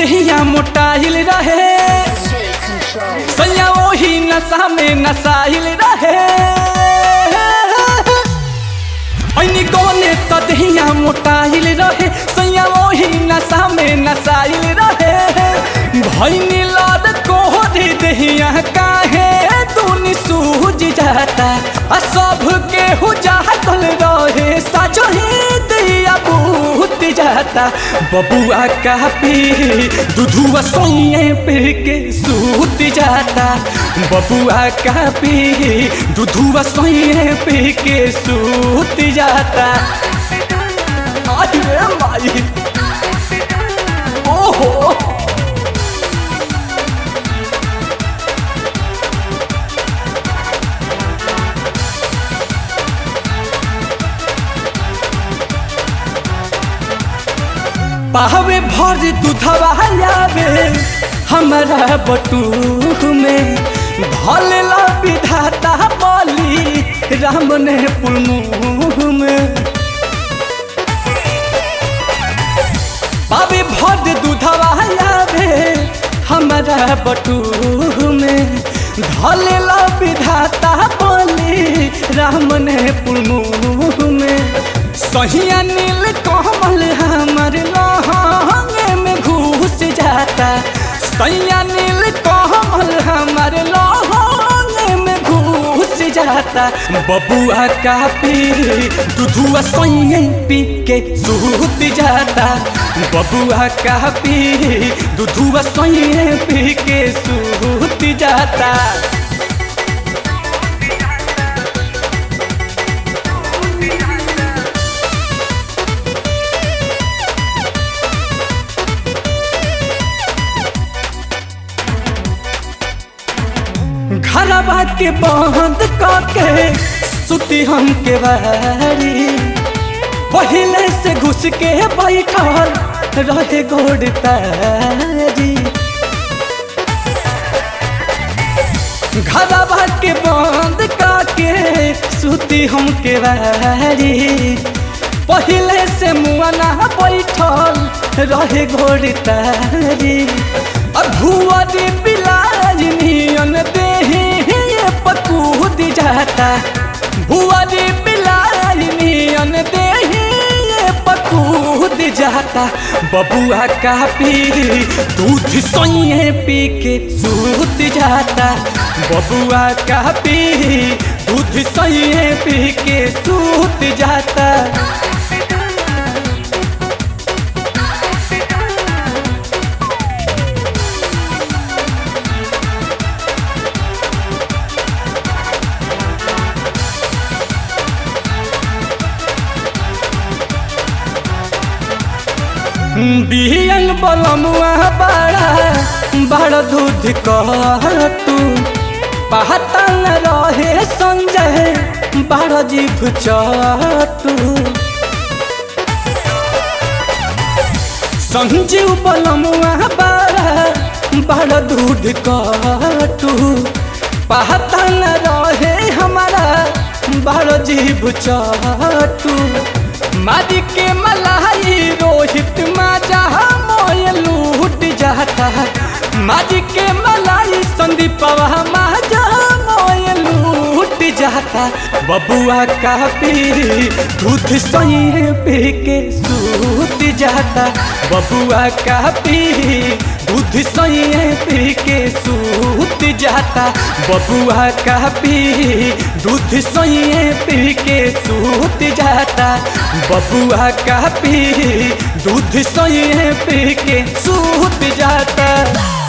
देहिया मोटाइल रहे सैया वही नशा में नसाइल रहे ऐनी गौने त देहिया मोटाइल रहे सैया वही नशा में नसाइल रहे भैनी लद कोहरे देहिया काहे दुनी सूझ जाता आ सब के हो जातल रहे साचो ही दिया बूत जाता बबुआ का पी दूधुआ सोइए पी के सूत जाता बबुआ का पी दूधुआ सोइए पी के सूत जाता आई रे माई ओहो पावे भर दूधवा आवे हमारा बटूक में भलेला विधाता बोली राम ने पुलमुख में पावे भर दूधवा आवे हमारा बटूक में धलेला विधाता बोली राम ने पुलमुख में सहिया नील कमल हमर लहंगे में घुस जाता सैया नील कमल हमर लहंगे में घुस जाता बबुआ का पी दूधुआ सैया पी के सूत जाता बबुआ का पी दूधुआ सैया पी के सूत जाता घरवा के बंद करके सुती हम के बारी पहले से घुस के बैठल रहे गोड़ तारी घरवा के बंद करके सुती हम के बारी पहले से मुआना बैठल रहे गोड़ तारी और भुआरी बिलाज नियन देही ये पकूद जाता भुआरी बिलाज नियन देही ये पकूद जाता बबुआ का पी दूध सोइए पी के सूत जाता बबुआ का पी दूध सोइए पी के सूत जाता बियन बलमुआ बड़ा बड़ दूध कहतू पहतन रहे संजय बड़ जीभ चतू संजीव बलमुआ बड़ा बड़ दूध कहतू पहतन रहे हमारा बड़ जीभ चतू मारी के मलाई रोहित माजा मोय लूट जाता मारी के मलाई संदीप माजा मोय लूट जाता बबुआ का पी दूध सही पी के सूत जाता बबुआ का पी दूध सही पी के सूत जाता बबुआ का पी दूध सही पी के सूत जाता बबुआ का पी दूध सही पी के सूत जाता